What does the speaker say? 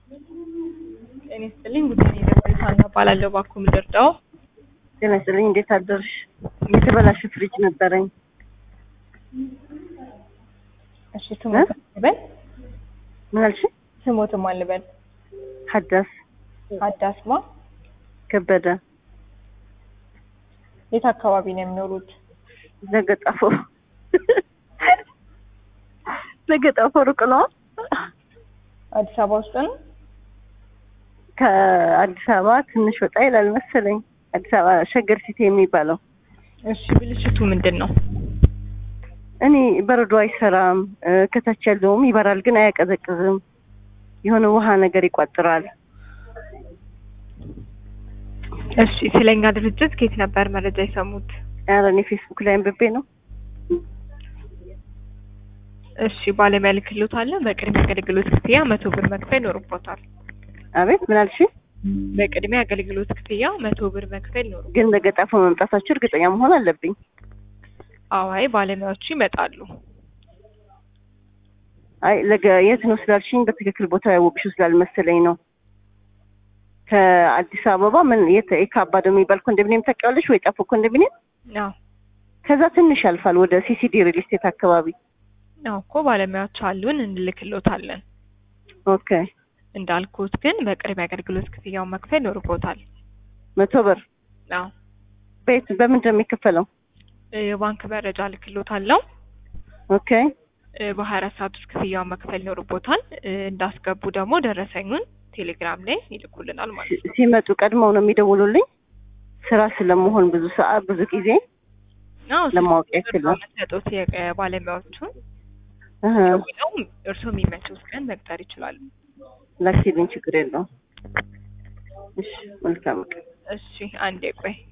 ጤና ይስጥልኝ ጉዳይ የደወሉት ሀና እባላለሁ። እባክዎ ምን ልርዳዎ? ጤና ይስጥልኝ እንዴት አደርሽ? የተበላሸ ፍሪጅ ነበረኝ። እሺ ስሞት ልበል? ምን አልሽ? ስሞትም አልበል? ሀዳስ አዳስማ ከበደ የት አካባቢ ነው የሚኖሩት? ዘገጣፎ ዘገጣፎ ሩቅ ነው። አዲስ አበባ ውስጥ ነው? ከአዲስ አበባ ትንሽ ወጣ ይላል መሰለኝ። አዲስ አበባ ሸገር ሲቲ የሚባለው። እሺ ብልሽቱ ምንድን ነው? እኔ በረዶ አይሰራም። እ፣ ከታች ያለውም ይበራል ግን አያቀዘቅዝም። የሆነ ውሃ ነገር ይቋጥራል። እሺ ስለኛ ድርጅት ከየት ነበር መረጃ የሰሙት? ኧረ እኔ ፌስቡክ ላይ አንብቤ ነው። እሺ ባለሙያ ልክሎታለን። በቅድሚያ አገልግሎት ክፍያ መቶ ብር መክፈል ይኖርቦታል። አቤት ምን አልሽ? በቅድሚያ አገልግሎት ክፍያ መቶ ብር መክፈል ይኖርቦታል። ግን ለገጣፎ መምጣታችሁ እርግጠኛ መሆን አለብኝ። አዋይ ባለሙያዎቹ ይመጣሉ። አይ ለገ የት ነው ስላልሽኝ በትክክል ቦታ ያወቅሽው ስላልመሰለኝ ነው። ከአዲስ አበባ ምን የት የካባዶ የሚባል ኮንዶሚኒየም ታውቂዋለሽ ወይ? ጣፎ ኮንዶሚኒየም አዎ ከዛ ትንሽ ያልፋል ወደ ሲሲዲ ሪል ስቴት አካባቢ። አዎ እኮ ባለሙያዎች አሉን እንልክሎታለን። ኦኬ እንዳልኩት ግን በቅድሚያ አገልግሎት ክፍያውን መክፈል ይኖርቦታል። መቶ ብር አዎ ቤት በምንድን ነው የሚከፈለው? የባንክ መረጃ ልክሎታለሁ። ኦኬ በሀያ አራት ሰዓት ውስጥ ክፍያውን መክፈል ይኖርቦታል። እ፣ እንዳስገቡ ደግሞ ደረሰኙን ቴሌግራም ላይ ይልኩልናል ማለት ነው። ሲ- ሲመጡ ቀድመው ነው የሚደውሉልኝ። ስራ ስለመሆን ብዙ ሰዓት ብዙ ጊዜ አዎ ለማወቅ ያክል ነው። መሰጡት የባለሙያዎቹን እህ፣ ደውለው እርስዎ የሚመቹት ቀን መቅጠር ይችላሉ። ላኪልኝ ችግር የለውም። እሺ መልካም ቀን። እሺ አንዴ ቆይ